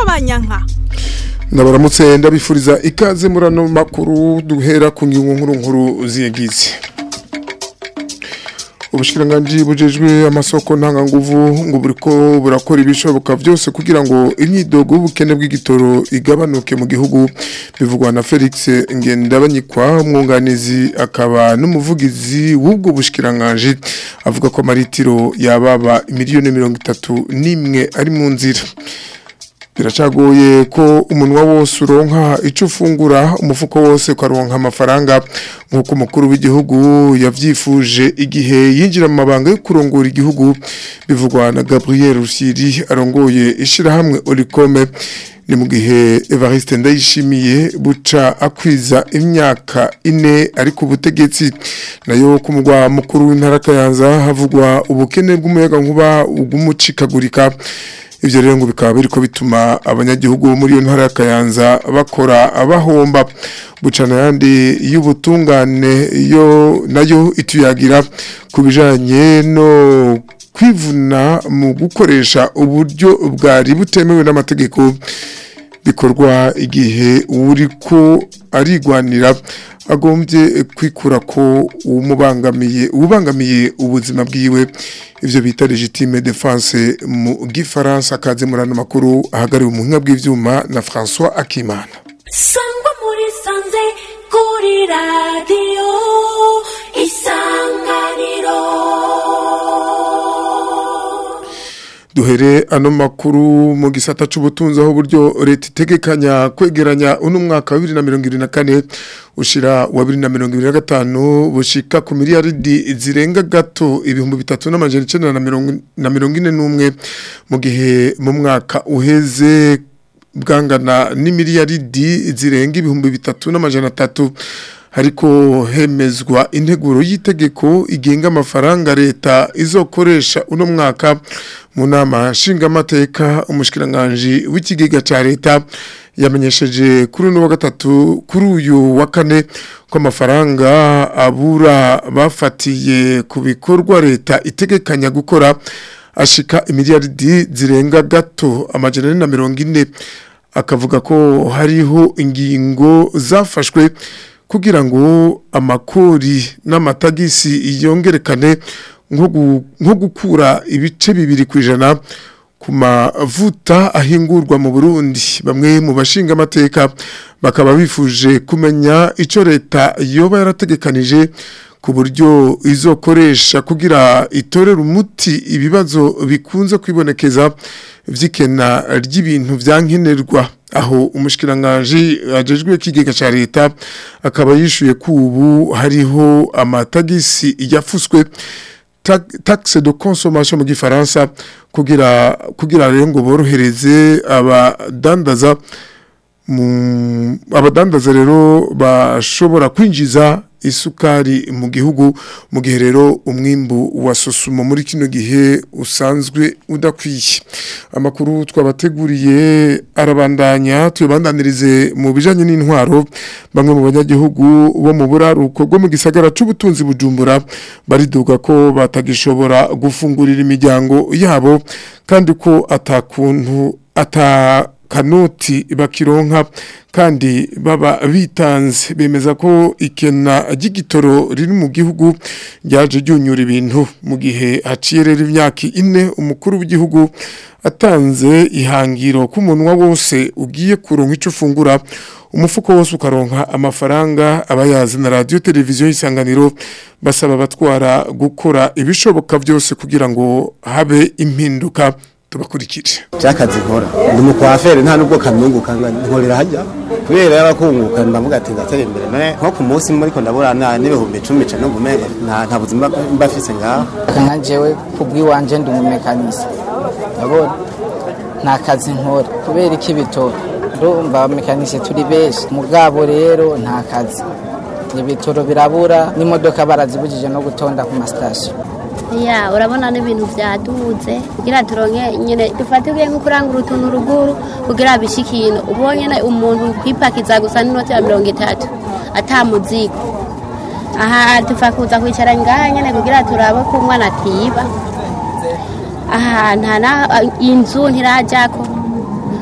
banyanka ndabaramutse ndabifuriza ikaze muri ano makuru duhera ku ngingo nkuru nkuru ziyagize ubushikiranganji bujejwe amasoko ntanganguvu ngo buriko burakora ibishoboka byose kugira ngo imyidogo y'ubukene bw'igitoro igabanuke mu gihugu bivugwa na Felix Ngendabanyikwa umwunganizi akaba n'umuvugizi w'ubwo bushikiranganji avuga ko amaritiro yababa miliyoni mirongo itatu n'imwe ari mu nzira biracagoye ko umunwa wose uronka icyo ufungura umufuko wose ukaronka amafaranga nk'uko umukuru w'igihugu yabyifuje igihe yinjira mu mabanga yo kurongora igihugu bivugwa na Gabriel Rusiri arongoye ishyirahamwe Oricome ni mu gihe Evariste Ndayishimiye buca akwiza imyaka ine ari ku butegetsi nayo ku mugwa mukuru w'intara Kayanza havugwa ubukene bw'umuyaga nkuba ugumucikagurika ivyo rero ngo bikaba biriko bituma abanyagihugu muri iyo ntara ya Kayanza bakora abahomba bucana yandi y'ubutungane yo nayo ituyagira kubijanye no kwivuna mu gukoresha uburyo bwari butemewe n'amategeko bikorwa igihe uri ko arigwanira agombye kwikura ko umubangamiye ubangamiye ubuzima bwiwe ivyo bita legitime défense mu gifaransa kaze murano makuru ahagariwe umuhinga bw'ivyuma na François Akimana sangwa muri sanze kuri radio isanganiro duhere ano makuru mu gisata c'ubutunzi aho buryo leta itegekanya kwegeranya uno mwaka wa 2024 ushira wa 2025 bushika ku miliyaridi zirenga gato ibihumbi bitatu n'amajana icenda na mirongo ine n'umwe mu gihe mu mwaka uheze bwangana n'imiliyaridi zirenga ibihumbi bitatu n'amajana atatu hariko hemezwa integuro y'itegeko igenga amafaranga leta izokoresha uno mwaka mu nama nshingamateka umushikiranganje w'ikigega ca leta yamenyesheje kuri uno wa gatatu kuri uyu wa kane ko amafaranga abura bafatiye ku bikorwa leta itegekanya gukora ashika imiliyaridi zirenga gato amajana ane na mirongo ine akavuga ko hariho ingingo zafashwe kugira ngo amakori n'amatagisi yongerekane nko gukura ibice bibiri ku ijana ku mavuta ahingurwa mu burundi bamwe mu bashinga amateka bakaba bifuje kumenya icyo leta yoba yarategekanije ku buryo izokoresha kugira itorere umuti ibibazo bikunze kwibonekeza vy'ikena ry'ibintu vyankenerwa aho umushikiranganje ajejwe kigega ca leta akaba yishuye ko ubu hariho amatagisi yafuswe taxe de consommation mu gifaransa kugira kugira rero ngo borohereze abadandaza mu abadandaza rero bashobora kwinjiza isukari mu gihugu mu gihe rero umwimbu wa sosumo muri kino gihe usanzwe udakwiye amakuru twabateguriye arabandanya tuyabandanirize mu bijanye n'intwaro bamwe mu banyagihugu bo mu buraruko bwo mu gisagara c'ubutunzi bujumbura bariduga ko batagishobora gufungurira imiryango yabo kandi ko atakuntu ata kanoti bakironka kandi baba bitanze bemeza ko ikena ry'igitoro riri mu gihugu ryaje ryunyura ibintu mu gihe haciye rero imyaka ine umukuru w'igihugu atanze ihangiro k'umunwa wose ugiye kuronka icyo ufungura umufuko wose ukaronka amafaranga abayazi na radiyo televiziyo y'isanganiro basaba abatwara gukora ibishoboka byose kugira ngo habe impinduka tubakurikire byakazi nkora ndi umukwaferi nta nubwo kanunguka nkorera hajya kubera y'abakunguka ndavuga ati ndatera imbere none nko ku munsi muri ko ndabura n'ibihumbi icumi ca numva umenga nta buzima mba mfise ngaho nka jewe kubw'iwanje ndi umumekanisi ndabona nta kazi nkora kubera iki bitora ndumva abamekanisi turi benshi mugabo rero nta kazi ibitoro birabura n'imodoka barazibujije no gutonda ku masitasiyo ya urabona n'ibintu byaduze kugira turonke nyine dufatirwe nko kurangura utuntu ruguru kugira bishikino ubonye na umuntu kwipakiza gusa n'inoti ya mirongo itatu atamuzigo aha tufa kuza kwicara ngaha nyine kugira turabe ko umwana atiba aha nta na inzu ntirajyako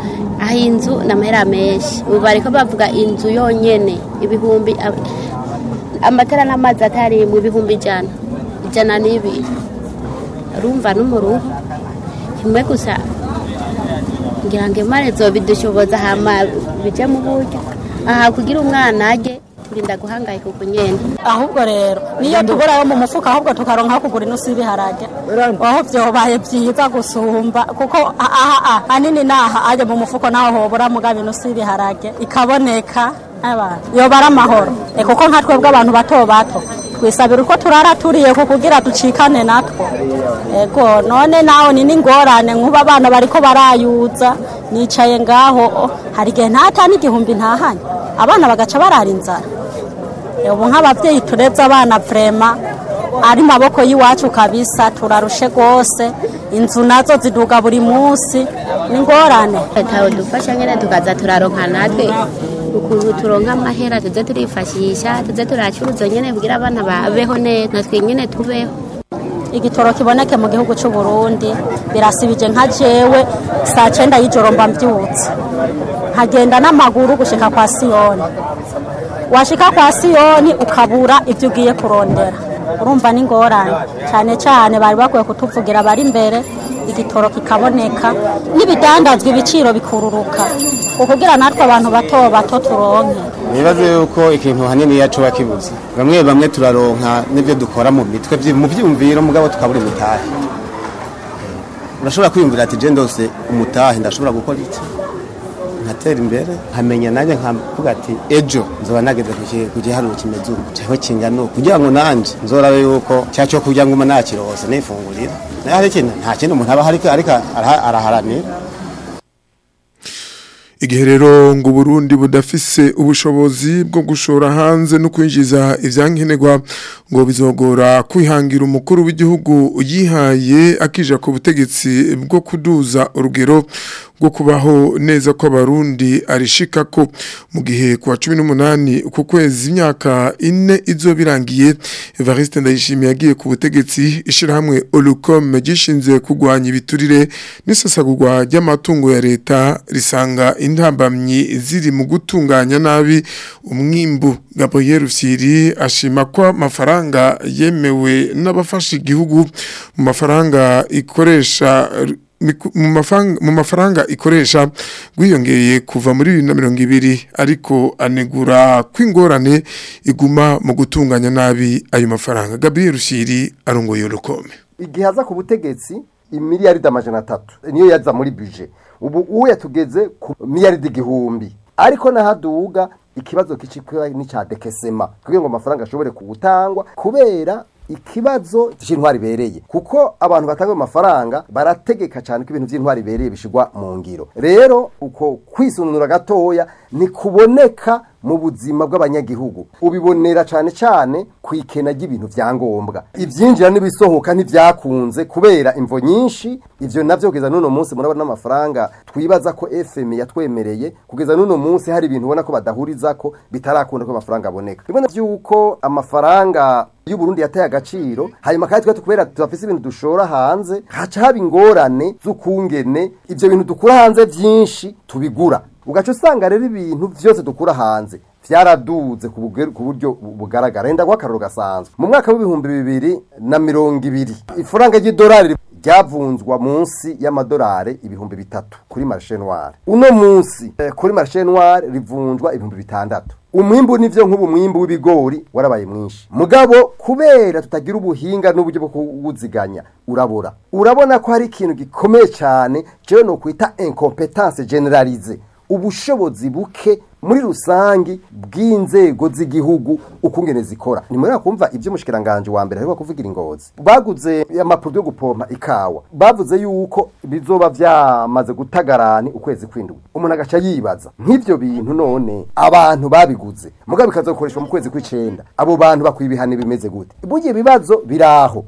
aho inzu ni amahera menshi ubu bariko bavuga inzu yonyene ibihumbi ab- amatara n'amazi atari mu bihumbi ijana ijana n'ibiri urumva n'umuruho kimwe gusa ngira ngo imana zobidushoboza hama bije mu buryo aha kugira umwana ajye turinda guhangayika uku nyene ahubwo rero niyo tubura yo mu mufuka ahubwo tukaronka aho kugura inusu y'ibiharage aho vyobaye vyiza gusumba kuko aha hanini naha aje mu mufuko naho hobura mugabo inusu y'ibiharage ikaboneka abantu yoba ari amahoro e kuko nka twebwe abantu bato bato twisabira uko turara turiye ku kugira ducikane natwo ego none naho ni n'ingorane nk'ubu abana bariko barayuza nicaye ngaho oh, hari igihe ntata n'igihumbi ntahanye abana bagaca barara inzara ubu nk'ababyeyi turebye abana vrema ari maboko y'iwacu kabisa turarushe rwose inzu nazo ziduga buri munsi ni ingorane leta dufasha nyine tukaza turaronka natwe ukuntu turonka amahera tuze turifashisha tuze turacuruza nyine kugira abana babeho neza natwe nyine tubeho igitoro kiboneke mu gihugu cy'u Burundi birasibije nka jewe saa cyenda y'ijoro mba mbyutse nkagenda n'amaguru gushika kwa siyoni washika kwa siyoni ukabura ibyo ugiye kurondera urumva n'ingorane cyane cyane bari bakwiye kutuvugira bari imbere igitoro kikaboneka n'ibidandazwa ibiciro bikururuka ukugira natwe abantu bato bato turonke nibaze yuko ikintu hanini yacu bakibuze bamwe bamwe turaronka n'ibyo dukora mu mitwe vyi- mu vyumviro mugabo tukabura imitahe urashobora kwiyumvira ati je ndose umutahe ndashobora gukora iki nkatera imbere nkamenya nanjye nkavuga ati ejo nzoba nageze ku ki- ku giharuro kimeze uku cyangwa kingana uku kugira ngo nanje nzorabe yuko cya cyo kugira ngo umuntu nakirose nifungurira nayo hari ikintu nta kindi umuntu aba ariko ariko araha- araharanira igihe rero ngo Burundi budafise ubushobozi bwo gushora hanze no kwinjiza ivyankenerwa ngo bizogora kwihangira umukuru w'igihugu yihaye akija ku butegetsi bwo kuduza urugero bwo kubaho neza kw'abarundi arishika ko mu gihe kwa 18 ku kwezi imyaka ine izo birangiye Evariste Ndayishimiye yagiye ku butegetsi ishirahamwe Olucom gishinze kugwanya ibiturire n'isasagurwa ry'amatungo ya leta risanga intambamyi ziri mu gutunganya nabi umwimbu Gabriel Rusiri ashima ko amafaranga yemewe n'abafasha igihugu mu mafaranga ikoresha miku- mu mafaranga mu mafaranga ikoresha gwiyongeye kuva muri 2020 ariko anegura kwingorane iguma mu gutunganya nabi ayo mafaranga Gabriel Rusiri arongoye urukome igihe aza ku butegetsi imiliyaridi amajana atatu niyo yaza muri bije ubu uwo yatugeze ku miliyaridi igihumbi ariko nahaduga ikibazo kicikwa n'icya dekesema kugira ngo amafaranga ashobore kugutangwa kubera ikibazo cy'intwari ibereye kuko abantu batanga amafaranga barategeka cyane ko ibintu by'intwari ibereye bishigwa mu ngiro rero uko kwisununura gatoya nikuboneka mu buzima bw'abanyagihugu ubibonera cyane cyane ku ikena ry'ibintu vya ngombwa ivyinjira n'ibisohoka ntivyakunze kubera imvo nyinshi ivyo navyo kugeza n'uno munsi murabona n'amafaranga twibaza ko FM yatwemereye kugeza n'uno munsi hari ibintu ubona ko badahurizako bitarakunda ko amafaranga aboneka bibona vy'uko amafaranga y'u Burundi yataye agaciro hanyuma kandi twe kubera tudafise ibintu dushora hanze haca haba ingorane z'ukungene ivyo bintu dukura hanze vyinshi tubigura ugaca usanga rero ibintu vyose dukura hanze vyaraduze ku buge- ku buryo bu- bugaragara enda guha akaroro gasanzwe mu mwaka w'ibihumbi bibiri na mirongo ibiri ifaranga ry'idolari ryavunzwa munsi y'amadolari ibihumbi bitatu kuri marishe noire uno munsi eh, kuri marishe noire rivunjwa ibihumbi bitandatu umwimbu nivyo nk'ubu mwimbu w'ibigori warabaye mwinshi mugabo kubera tutagira ubuhinga n'uburyo bwo kuwuziganya urabura urabona ko hari ikintu gikomeye cyane jewe no kwita incompetence generalize ubushobozi buke muri rusangi bw'inzego z'igihugu ukungene zikora ni muri kumva ibyo umushikiranganje wa mbere ariko kuvugira ingozi baguze amapuro yo gupompa ikawa bavuze yuko bizoba vyamaze gutagarani ukwezi kwindwi umuntu agaca yibaza nk'ivyo bintu none abantu babiguze mugabo bikazokoreshwa mu kwezi kw'icenda abo bantu bakwiye ibihano bimeze gute burya ibibazo biraho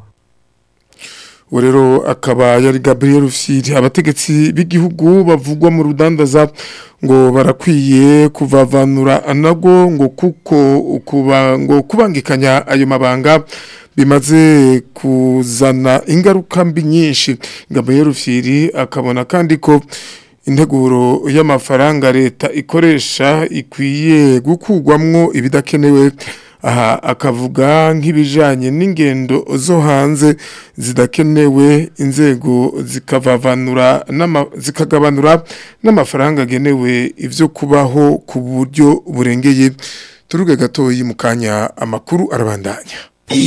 uwo rero akaba yari Gabriel Rufyiri abategetsi b'igihugu bavugwa mu rudandaza ngo barakwiye kuvavanura anago ngo kuko kuba ngo kubangikanya ayo mabanga bimaze kuzana ingaruka mbi nyinshi Gabriel Rufyiri akabona kandi ko integuro y'amafaranga leta ikoresha ikwiye gukugwamwo ibidakenewe aha akavuga nk'ibijanye n'ingendo zo hanze zidakenewe inzego zikavavanura n'ama- zikagabanura n'amafaranga agenewe ivyo kubaho ku buryo burengeye turuge gatoyi mu kanya amakuru arabandanya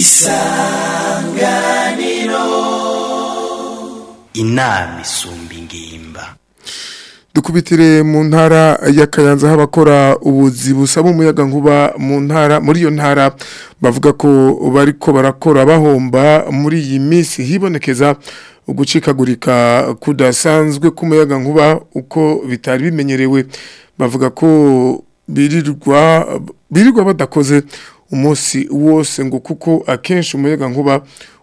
inama isumba ingimba dukubitire mu ntara ya Kayanza habakora ubuzi busaba umuyaga nkuba mu ntara muri iyo ntara bavuga ko bariko barakora bahomba muri iyi minsi hibonekeza ugucikagurika kudasanzwe k'umuyaga nkuba uko bitari bimenyerewe bavuga ko birirwa birirwa badakoze umunsi wose ngo kuko akenshi umuyaga nkuba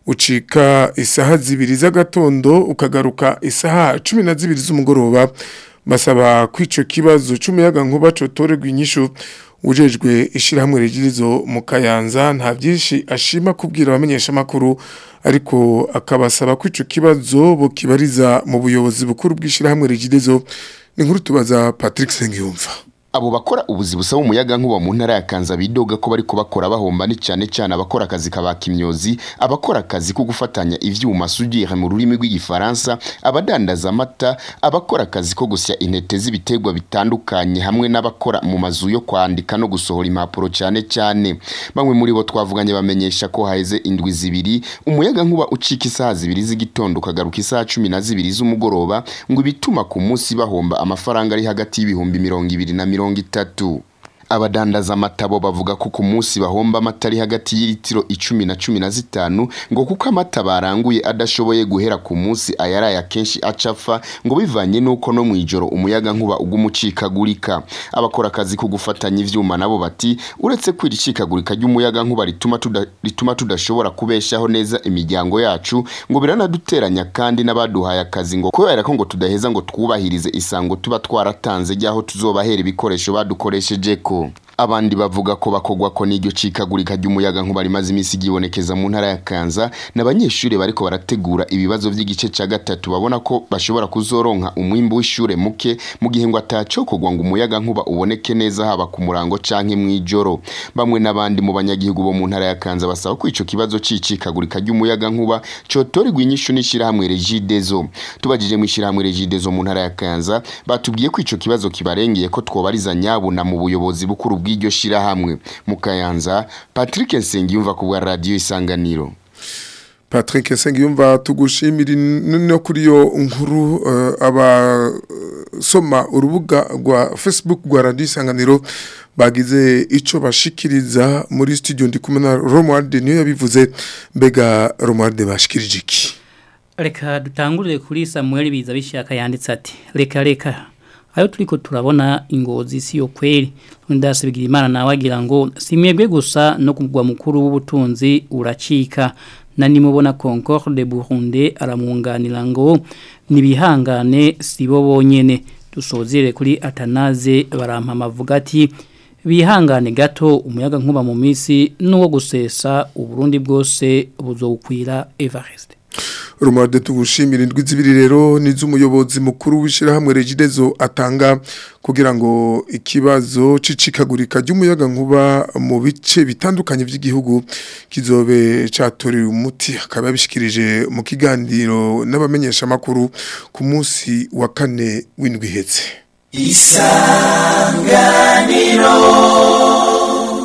ucika isaha zibiri z'agatondo ukagaruka isaha cumi na zibiri z'umugoroba basaba ko ico kibazo c'umuyaga nkuba cotorerwa inyishu ujejwe ishirahamwe rigirizo mu kayanza nta byinshi ashima kubwira abamenyesha makuru ariko akabasaba ko ico kibazo bokibariza mu buyobozi bukuru bw'ishirahamwe rigirizo ni nkuru tubaza Patrick Sengiyumva abo bakora ubuzi busaba umuyaga nkuba mu ntara ya Kanza bidoga ko bariko bakora bahomba ni cyane cyane abakora akazi kabaka imyozi abakora akazi ko gufatanya ivyuma sudire mu rurimi rw'igifaransa abadandaza amata abakora akazi ko gusya intete z'ibiterwa bitandukanye hamwe n'abakora mu mazu yo kwandika no gusohora impapuro cyane cyane bamwe muri bo twavuganye bamenyesha ko haheze indwi zibiri umuyaga nkuba ucika isaha zibiri z'igitondo ukagaruka isaha cumi na zibiri z'umugoroba ngo ibituma ku munsi bahomba amafaranga ari hagati y'ibihumbi mirongo ibiri na mirongo itatu abadandaza amatabo bavuga ko ku munsi bahomba amata ari hagati y'ilitiro icumi na cumi na zitanu ngo kuko amata baranguye adashoboye guhera ku munsi ayaraye akenshi acapfa ngo bivanye n'uko no mu ijoro umuyaga nkuba uguma ucikagurika abakora akazi ko gufatanya ivyuma nabo bati uretse ko iri cikagurika ry'umuyaga nkuba rituma tuda, rituma tudashobora kubeshaho neza imiryango yacu ngo biranaduteranya kandi n'abaduhaye akazi ngo kubera ko ngo tudaheza ngo twubahirize isango tuba twaratanze ryaho tuzobahera ibikoresho badukoresheje ko abandi bavuga ko bakogwa ko n'iryo cikagurika ry'umuyaga nkuba rimaze iminsi ryibonekeza mu ntara ya Kanza n'abanyeshuri bariko barategura ibibazo vy'igice ca gatatu babona ko bashobora kuzoronka umwimbu w'ishure muke mu gihe ngo atacokogwa ngo umuyaga nkuba uboneke neza haba ku murango canke mw'ijoro bamwe n'abandi mu banyagihugu bo mu ntara ya Kanza basaba ko ico kibazo c'icikagurika ry'umuyaga nkuba cotorerwa inyishu n'ishirahamwe Regideso tubajije mu ishirahamwe Regideso mu ntara ya Kanza batubwiye ko ico kibazo kibarengeye ko twobariza nyabuna mu buyobozi bukuru bw'iryo shirahamwe mu Kayanza Patrick Nsengiyumva ku bwa radio Isanganiro Patrick Sengiyumva tugushimira no kuri yo nkuru uh, abasoma urubuga rwa Facebook rwa Radio Isanganiro bagize ico bashikiriza muri studio ndi kumwe na Romuald niyo yabivuze mbega Romuald bashikirije iki Reka dutangurire kuri Samuel biza bishaka yanditse ati reka reka ayo turiko turabona ingozi si yo kweli ndase bigira imana nawe agira ngo simwebwe gusa no kugwa mukuru w'ubutunzi uracika na nimubona Concorde Burundi aramwunganira ngo nibihangane sibo bonyene dusozere kuri Atanaze barampama avuga ati bihangane gato umuyaga nkuba mu minsi n'uwo gusesa uburundi bwose buzowukwira Evariste Rumade tugushimira indwi zibiri rero nizumuyobozi mukuru wishirahamwe Regidezo atanga kugira ngo ikibazo cicikagurika ry'umuyaga nkuba mu bice bitandukanye by'igihugu kizobe catorewe umuti akaba bishikirije mu kiganiro n'abamenyesha makuru ku munsi wa kane w'indwi hetse isanganiro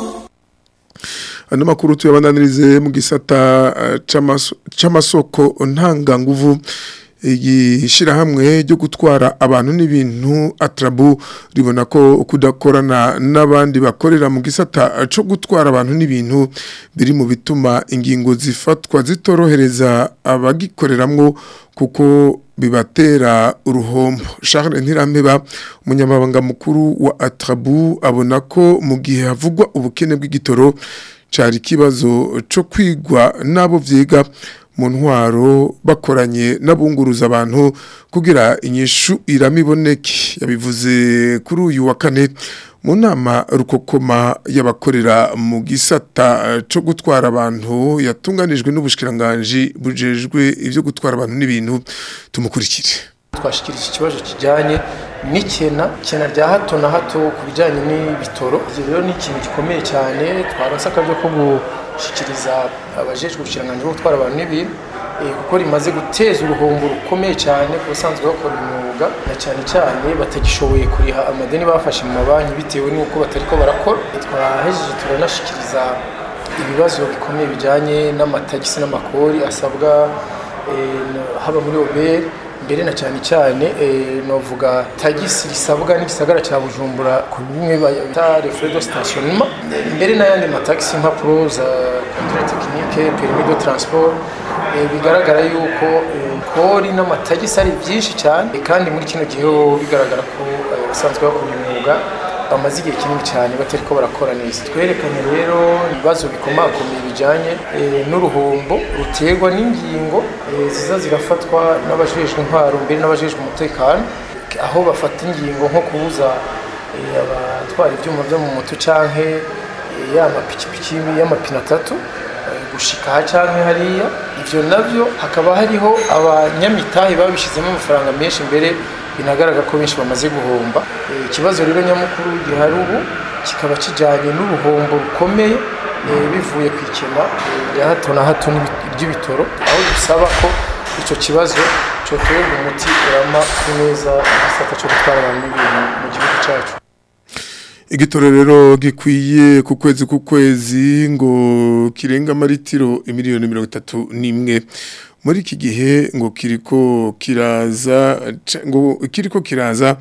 ano makuru tuyabandanirize mu gisata c'amasoko ntanganguvu igishirahamwe ryo gutwara abantu n'ibintu atrabu ribona ko kudakorana n'abandi bakorera mu gisata co gutwara abantu n'ibintu biri mu bituma ingingo zifatwa zitorohereza abagikoreramwo kuko bibatera uruhombo Charles Ntirameba umunyamabanga mukuru wa Atrabu abona ko mu gihe havugwa ubukene bw'igitoro cari kibazo co kwigwa nabo vyiga mu ntwaro bakoranye n'abunguruza abantu kugira inyishu iramiboneke yabivuze kuri uyu wa kane mu nama rukokoma y'abakorera mu gisata cyo gutwara abantu yatunganijwe n'ubushikiranganje bujejwe ivyo gutwara abantu n'ibintu tumukurikire twashikirije ikibazo kijyanye n'ikena ikena rya hato na hato ku bijyanye n'ibitoro ibyo rero ni ikintu gikomeye cyane twaronse akaryo ko gushyikiriza abajejwe ubushiranganji bwo gutwara abantu n'ibintu eh, kuko rimaze guteza uruhombo rukomeye cyane ku basanzwe bakora umwuga na cyane cyane batagishoboye kuriha amadeni bafashe mu mabanki bitewe n'uko batariko barakora twahejeje turanashikiriza ibibazo bikomeye bijyanye n'amatagisi n'amakori asabwa eh, haba muri oberi mbere na cyane cyane eh, novuga tagisi risabwa n'igisagara cya bujumbura ku bimwe bita refrais de stationnement mbere n'ayandi matagisi impapuro za controle technique permis de transport eh, bigaragara yuko eh, kori n'amatagisi ari byinshi cyane eh, kandi muri kino gihe ho bigaragara ko eh, abasanzwe bakora umwuga bamaze igihe kinini cyane batari ko barakora neza twerekanye rero ibibazo bikomakomeye bijyanye eh, n'uruhombo ruterwa n'ingingo eh, ziza zirafatwa n'abajejwe intwaro mbere n'abajejwe umutekano aho bafata ingingo nko kubuza eh, abatwara ibyuma byo mu moto canke eh, ya mapikipiki y'amapine atatu eh, gushika aha canke hariya ivyo navyo hakaba hariho abanyamitahe babishizemo amafaranga menshi mbere binagaragara ko benshi bamaze guhomba Eh, ikibazo rero nyamukuru gihari ubu kikaba kijyanye n'uruhombo rukomeye eh, bivuye ku ikena eh, rya hato na hato n'ibi- ry'ibitoro aho dusaba ko icyo kibazo cyotorerwa umuti urama ku neza igisata cyo gutwara abantu n'ibintu mu gihugu cyacu igitoro rero gikwiye ku kwezi ku kwezi ngo kirenga amaritiro imiliyoni mirongo itatu n'imwe muri iki gihe ngo kiriko kiraza ca- ngo kiriko kiraza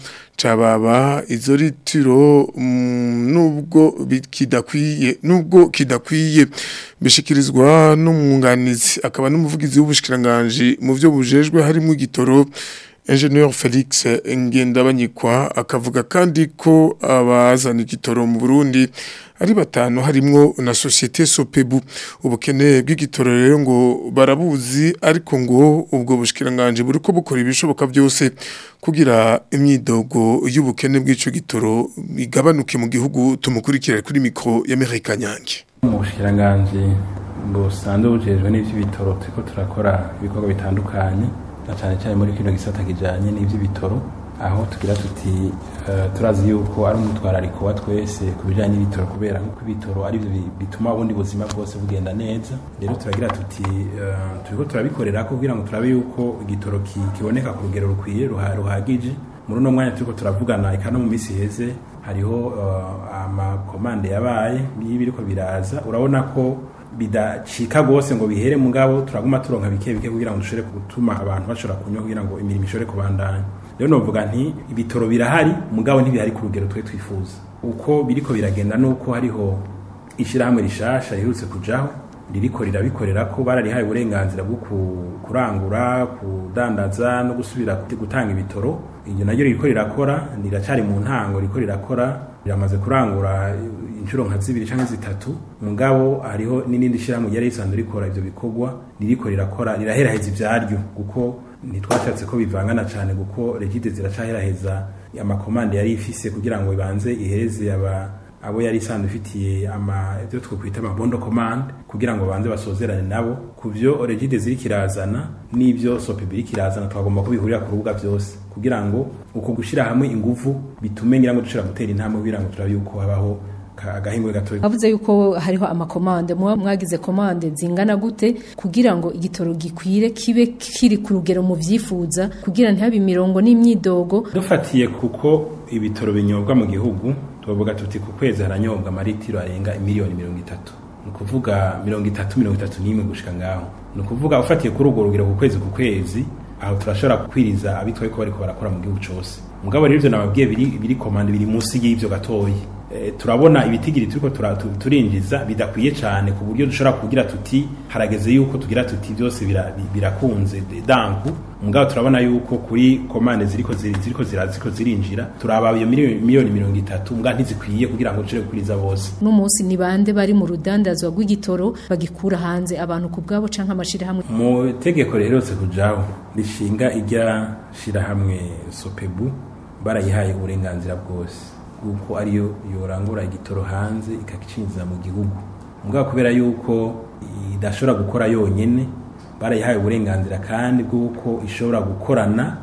cababa izo litiro mm, nubwo bi- kidakwiye nubwo kidakwiye bishikirizwa n'umwunganizi akaba n'umuvugizi w'ubushikiranganje mu byo bujejwe harimo igitoro Engineer Felix Ngendabanyikwa akavuga kandi ko abazana igitoro mu Burundi ari batanu harimwo na societe Sopebu ubukene bw'igitoro rero ngo barabuzi ariko ngo ubwo bushikiranganje buriko bukora ibishoboka byose kugira imyidogo y'ubukene bw'ico gitoro igabanuke mu gihugu tumukurikira kuri mikro ya Amerika Nyange mu bushikiranganje busanzwe bujejwe n'ivy'ibitoro turiko turakora ibikorwa bitandukanye na cyane cyane muri kino gisata kijanye n'ivy'ibitoro aho tugira tuti eh, turazi yuko ari umutwarariko wa twese ku bijanye n'ibitoro kubera nk'uko ibitoro ari byo bi- bituma ubundi buzima bwose bugenda neza rero turagira tuti eh, turiko turabikorera ko kugira ngo turabe yuko igitoro ki- kiboneka ku rugero rukwiye ruha- ruhagije muri uno mwanya turiko turavugana eka no mu minsi iheze hariho eh, amakomande yabaye y'ibiriko biraza urabona ko bidacika rwose ngo bihere mugabo turaguma turonka bike bike kugira ngo dushobore gutuma abantu bashobora kunywa kugira ngo imirimo ishobore kubandanya rero novuga nti ibitoro birahari mugabo ntibihari ku rugero twe twifuza uko biriko biragenda nuko hariho ishyirahamwe rishasha riherutse kujaho ririko rirabikorera ko bararihaye uburenganzira bwo ku- kurangura kudandaza no gusubira gut- gutanga ibitoro iryo naryo ririko rirakora riracari mu ntango ririko rirakora riramaze kurangura inshuro nka zibiri canke zitatu mugabo hariho n'irindi shyirahamwe ryari risanzwe rikora ivyo bikorwa ririko rirakora riraheraheza ivyaryo kuko ntitwashatse ko bivangana cane kuko regide ziracaheraheza amakomande yari ifise kugira ngo ibanze ihereze aba abo yari isanzwe ifitiye ama ibyo twakwita amabondo command kugira ngo banze basozerane nabo ku byo regide ziri kirazana n'ibyo sopebi iri kirazana twagomba kubihurira ku rubuga byose kugira ngo uko gushyira hamwe ingufu bitume ngira ngo dushobora gutera intambwe kugira ngo turabe yuko habaho ka- agahingwe gatoya bavuze yuko hariho amakomande muba mwagize komande zingana gute kugira ngo igitoro gikwire kibe kiri ku rugero mu byifuza kugira ntihabe imirongo n'imyidogo dufatiye kuko ibitoro binyobwa mu gihugu tuvuga tuti ku kwezi haranyobwa amaritiro arenga miliyoni mirongo itatu ni ukuvuga mirongo itatu mirongo itatu n'imwe gushika ngaho ni ukuvuga ufatiye kuri urwo rugero ku kwezi ku kwezi aho turashobora kukwiriza abitwaye ko bariko barakora mu gihugu cose mugabo rero ivyo nababwiye biri biri komande biri munsi y'ivyo gatoyi Eh, turabona ibitigiri turiko tura- tu- turinjiza bidakwiye cyane ku buryo dushobora kugira tuti harageze yuko tugira tuti byose bira- bi- birakunze de- danku mugabo turabona yuko kuri komande ziriko ziri- ziriko zira- ziriko zirinjira turaba iyo miliyoni miliyoni mirongo itatu mbwa ntizikwiye kugira ngo dushobore gukuriza bose n'umunsi ni bande bari mu rudandazwa rw'igitoro bagikura hanze abantu ku bwabo canke amashirahamwe mu tegeko riherutse kujaho rishinga irya shirahamwe sopebu barayihaye uburenganzira bwose bw'uko ariyo yorangura igitoro hanze ikakicinjiza mu gihugu mugabo kubera yuko idashobora gukora yonyene barayihaye uburenganzira kandi bw'uko ishobora gukorana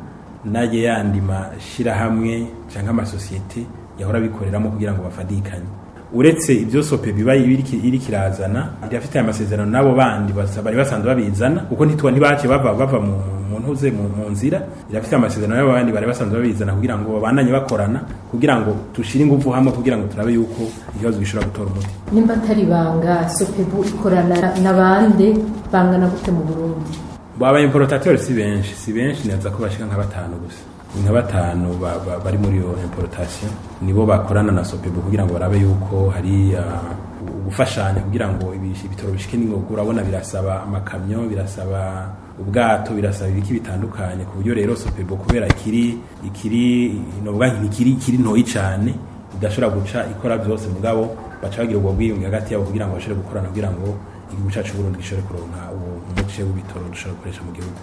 naye yandi mashyirahamwe cyangwa amasosiyete yahora abikoreramo kugira ngo bafadikanye uretse ibyo sope biba iri kirazana irafite amasezerano n'abo bandi bari basanzwe babizana kuko ntitwa ntibace bava bava mu ntuze mu nzira irafite amasezerano n'abo bandi bari basanzwe babizana kugira ngo babandanye bakorana kugira ngo dushire ingufu hamwe kugira ngo turabe yuko ikibazo gishobora gutora umuti nimba atari banga sopebu ikorana n'abandi bangana gute mu burundi baba importateur si benshi si benshi neza ko bashika nka batanu gusa nka batanu bari muri iyo importation nibo bakorana na sopebu kugira ngo barabe yuko hari gufashanya kugira ngo ibitoro bishike n'ingogo urabona birasaba amakamyo birasaba ubwato birasaba ibiki bitandukanye ku buryo rero sopebu kubera ikiri ikiri novuga ikiri ikiri ntoyi cyane idashobora guca ikora byose mugabo baca bagira ubwo bwiyunge hagati yabo kugira ngo bashobore gukorana kugira ngo igihugu cyacu Burundi gishobore kuronka umuce w'ibitoro dushobora gukoresha mu gihugu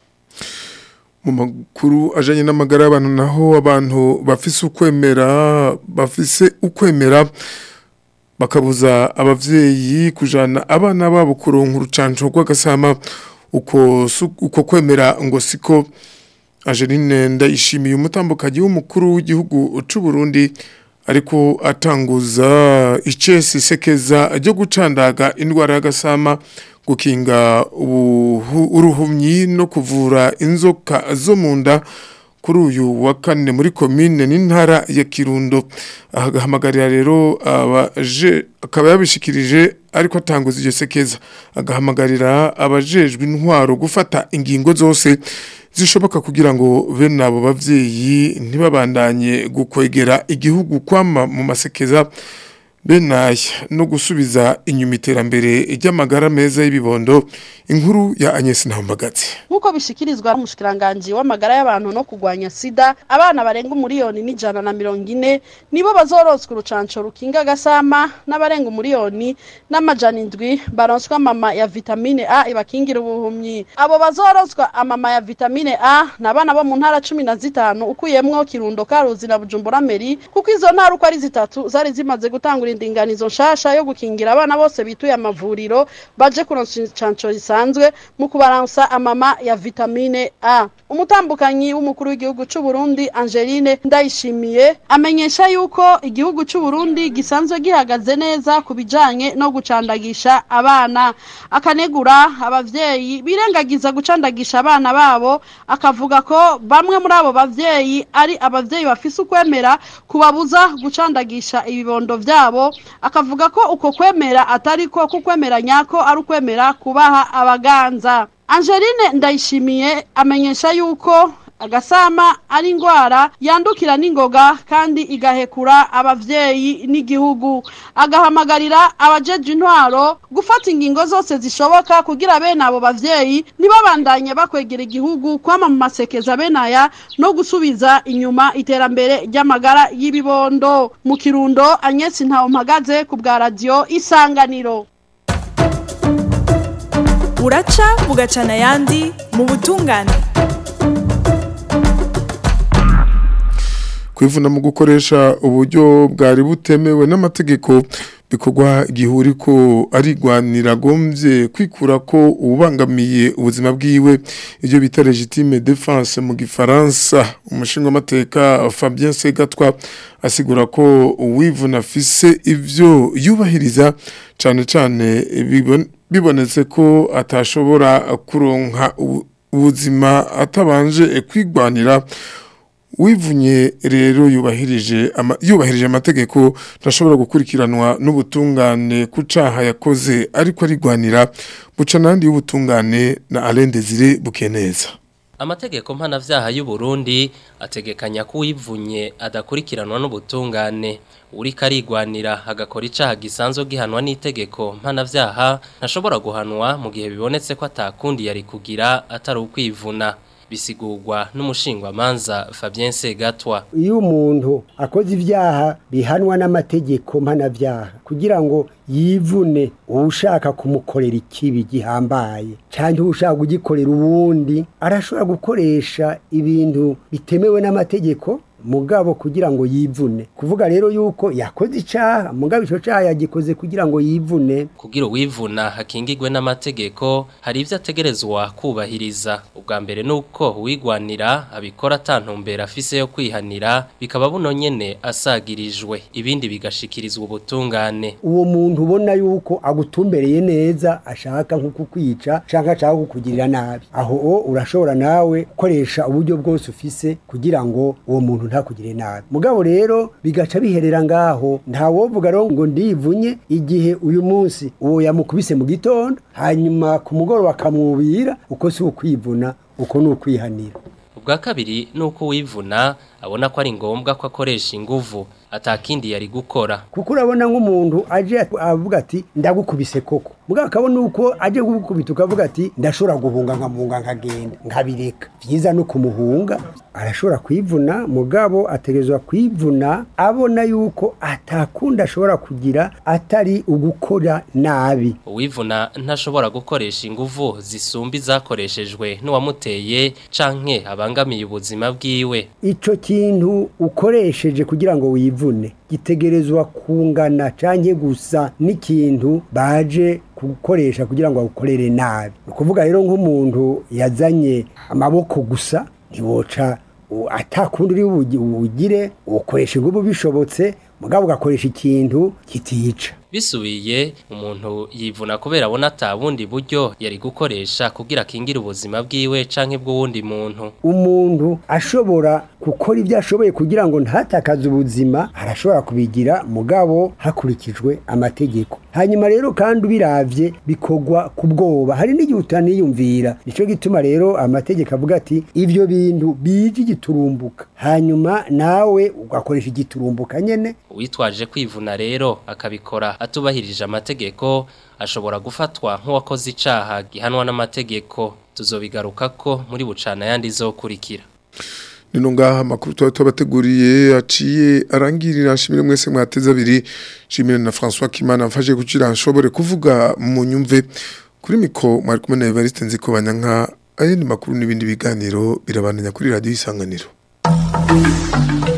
mu makuru ajanye n'amagara y'abantu naho abantu bafise ukwemera bafise ukwemera bakabuza abavyeyi kujana abana babo kuronka urucanco rw'agasama uko uko kwemera ngo siko Angeline ndayishimiye umutambukaji w'umukuru w'igihugu c'u Burundi ariko atanguza icesi sekeza ryo gucandaga indwara y'agasama gukinga uruhumyi no kuvura inzoka zo mu nda kuri uyu wa kane muri komine n'intara ya kirundo agahamagarira rero abaje akaba yabishikirije ariko atanguza iryo sekeza agahamagarira abajejwe intwaro gufata ingingo zose zishoboka kugira ngo bene abo bavyeyi ntibabandanye gukwegera igihugu kwama mu masekeza benaya no gusubiza inyuma iterambere ry'amagara meza y'ibibondo inkuru ya Agnes Ntambagazi nkuko bishikirizwa n'umushikiranganje w'amagara y'abantu no kugwanya sida abana barenga umuriyoni n'ijana na mirongo ine nibo bazoroswa urucanco rukinga gasama n'abarenga umuriyoni n'amajana indwi baronswa mama ya vitamine A ibakingira ubuhumyi abo bazoroswa amama ya vitamine A n'abana bo mu ntara cumi na zitanu ukuyemwo Kirundo Karuzi na Bujumbura Meri kuko izo ntara uko ari zitatu zari zimaze gutangura indinganizo nshasha yo gukingira abana bose bituye amavuriro baje kuronsa icanco risanzwe mu kubaransa amama ya vitamine A umutambukanyi w'umukuru w'igihugu c'u Burundi Angeline Ndayishimiye amenyesha yuko igihugu c'u Burundi gisanzwe gihagaze neza ku bijanye no gucandagisha abana akanegura abavyeyi birengagiza gucandagisha abana babo akavuga ko bamwe muri abo bavyeyi ari abavyeyi bafise ukwemera kubabuza gucandagisha ibibondo vyabo akavuga ko uko kwemera atari ko kukwemera nyako ari ukwemera kubaha abaganza Angeline Ndayishimiye amenyesha yuko agasama ari indwara yandukira n'ingoga kandi igahekura abavyeyi n'igihugu agahamagarira abajeje intwaro gufata ingingo zose zishoboka kugira bene abo bavyeyi ntibabandanye bakwegera igihugu kwama mu masekeza benaya no gusubiza inyuma iterambere ry'amagara y'ibibondo mu kirundo Agnes Ntawumpagaze ku bwa radio Isanganiro buraca bugacana ayandi mu butungane kwivuna mu gukoresha uburyo bwari butemewe n'amategeko bikorwa igihuri ko arigwanira gombye kwikura ko ubangamiye ubuzima bwiwe ibyo bita legitime defense mu gifaransa umushinga amateka Fabien Segatwa asigura ko uwivuna afise ivyo yubahiriza cane cane bibonetse ko atashobora kuronka ubuzima atabanje kwigwanira wivunye rero yubahirije yubahirije amategeko ntashobora gukurikiranwa n'ubutungane ku caha yakoze ariko arigwanira buca nandi y'ubutungane na Alain Desire Bukeneza Amategeko mpanavyaha y'u Burundi ategekanya ko uwivunye adakurikiranwa n'ubutungane uri karigwanira agakora icaha gisanzwe gihanwa n'itegeko mpanavyaha ntashobora guhanwa mu gihe bibonetse ko atakundi yari kugira atari ukwivuna bisigurwa n'umushingwamanza Fabien Segatwa iyo umuntu akoze ibyaha bihanwa n'amategeko mpanavyaha kugira ngo yivune ushaka kumukorera ikibi gihambaye cyangwa ushaka kugikorera ubundi arashobora gukoresha ibintu bitemewe n'amategeko mugabo kugira ngo yivune kuvuga rero yuko yakoze icaha mugabo ico caha yagikoze kugira ngo yivune kugira uwivuna hakingirwe n'amategeko hari ivyo ategerezwa kubahiriza ubwa mbere nuko uwigwanira abikora atantumbera afise yo kwihanira bikaba buno nyene asagirijwe ibindi bigashikirizwa ubutungane uwo muntu ubona yuko agutumbereye neza ashaka nko kukwica canke ashaka kukugirira nabi aho o urashobora nawe gukoresha uburyo bwose ufise kugira ngo uwo muntu ntakugire nabi mugabo rero bigaca biherera ngaho nta wovuga rero ngo ndivunye igihe uyu munsi uwo yamukubise mu gitondo hanyuma ku mugoroba akamwubira uko si ukwivuna uko ni ukwihanira ubwa kabiri nuko uwivuna abona ko ari ngombwa ko akoresha inguvu atakindi yari gukora kuko urabona nk'umuntu aje avuga ati ndagukubise koko mugabo akabona uko aje kugukubita ukavuga ati ndashobora guhunga nkamuhunga nkagenda nkabireka byiza no kumuhunga arashobora kwivuna mugabo ategerezwa kwivuna abona yuko atakunda ashobora kugira atari ugukora nabi uwivuna ntashobora gukoresha inguvu zisumba izakoreshejwe n'uwamuteye canke abangamiye ubuzima bwiwe ico kintu ukoresheje kugira ngo wivune gitegerezwa kungana canke gusa n'ikintu baje gukoresha kugira ngo awukorere nabi ni ukuvuga rero nk'umuntu yazanye amaboko gusa ntiwoca atakundi uri bugire ukoresha ingubu bishobotse mugabo ugakoresha ikintu kitica bisubiye umuntu yivuna kubera abona atabundi buryo yari gukoresha kugira akingire ubuzima bwiwe canke bw'uwundi muntu umuntu ashobora gukora ibyo ashoboye kugira ngo ntatakaze ubuzima arashobora kubigira mugabo hakurikijwe amategeko hanyuma rero kandi ubiravye bikogwa ku bwoba hari n'igihe utaniyumvira nico gituma rero amategeko avuga ati ivyo bintu bije igiturumbuka hanyuma nawe ugakoresha igiturumbuka nyene uwitwaje kwivuna rero akabikora atubahirije amategeko ashobora gufatwa nk'uwakoze icaha gihanwa n'amategeko tuzobigaruka ko muri bucana yandi zokurikira nino ngaha amakuru tuba tubateguriye aciye arangirira nshimire mwese mwateze abiri nshimire na François Kimana mfashe kugira nshobore kuvuga mu nyumve kuri miko mwari kumwe na Evariste nziko banyanka ayandi makuru n'ibindi biganiro birabananya kuri radio isanganiro